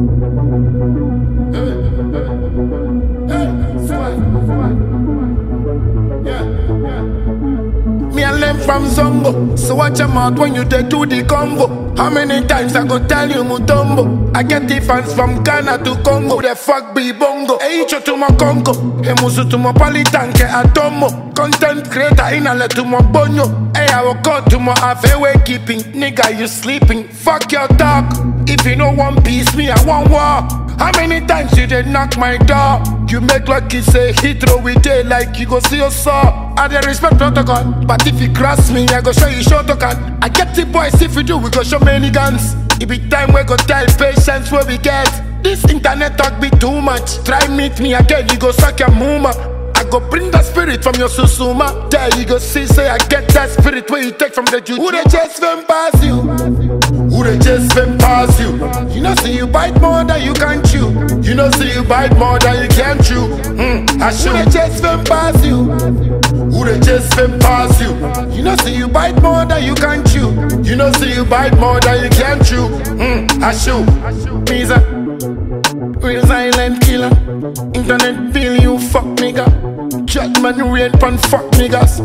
Me and them from Zongo. So watch your mouth when you dey do the combo. How many times I go tell you Mutombo? I get the fans from Ghana to Congo. The fuck be bongo. Hey, icho to my Congo. Hey, musu to my politanke atomo. Content creator in a to my bonyo. Hey, I will go to my halfway keeping. Nigga, you sleeping. Fuck your talk. If you know one piece, me, I want war. How many times you did knock my door? You make like you say hit throw with day like you go see your saw. I dey respect protocol, but if you cross me, I go show you short can. I get the boys if you do, we go show many guns. It be time we go tell patience where we get. This internet talk be too much. Try meet me again, you go suck your muma. I go bring the spirit from your susuma. There you go see, say I get that spirit where you take from the juju. Who they chase them pass you? Who they chase them pass you? You know see you bite more than you can chew. You know see you bite more than you can chew. Hmm, I shoot. Who they chase them pass you? Who they chase them pass you? You know see you bite more than you can chew. You know see you bite more than you can chew. Hmm, I shoot. Me's a real silent killer. Internet bill you fuck nigga. Judgment rain pon fuck niggas.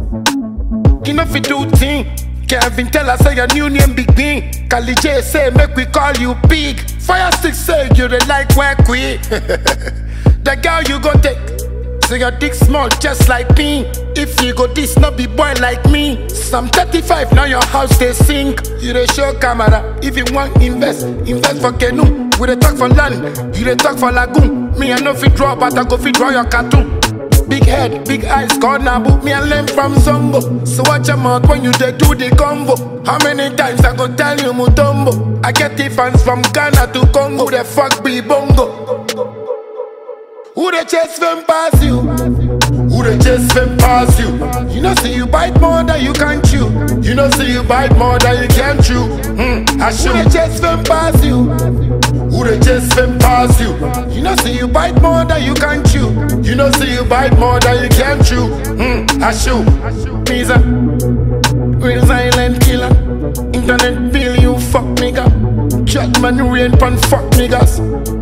You know fi do thing. Kevin tell us say your new name Big Bean. Kali J say make we call you Big. Fire stick say you dey like work we. the girl you go take. So your dick small just like me. If you go this not be boy like me. Some 35 now your house they sink. You dey show camera. If you want invest, invest for canoe. We dey talk for land, you dey talk for lagoon. Me I no fit draw, but I go fit draw your cartoon. Big head, big eyes, corner book me and learn from Zongo. So watch your mouth when you dey do the combo. How many times I go tell you Mutombo? I get the fans from Ghana to Congo. Who the fuck be bongo? Who they chase them pass you? Who they chase them pass you? You know see you bite more than you can chew. You know see you bite more than you can chew. Hmm, I shoot. Who they chase them pass you? Who they chase them pass you? You know see you bite more than you can chew. You know see you bite more than you can chew. Hmm, I shoot. Me's a real silent killer. Internet bill you fuck nigga. Judgment rain pon fuck niggas.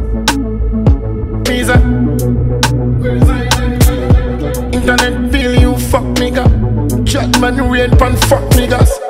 Me's a real silent killer. Internet bill you fuck nigga. Judgment rain pon fuck niggas.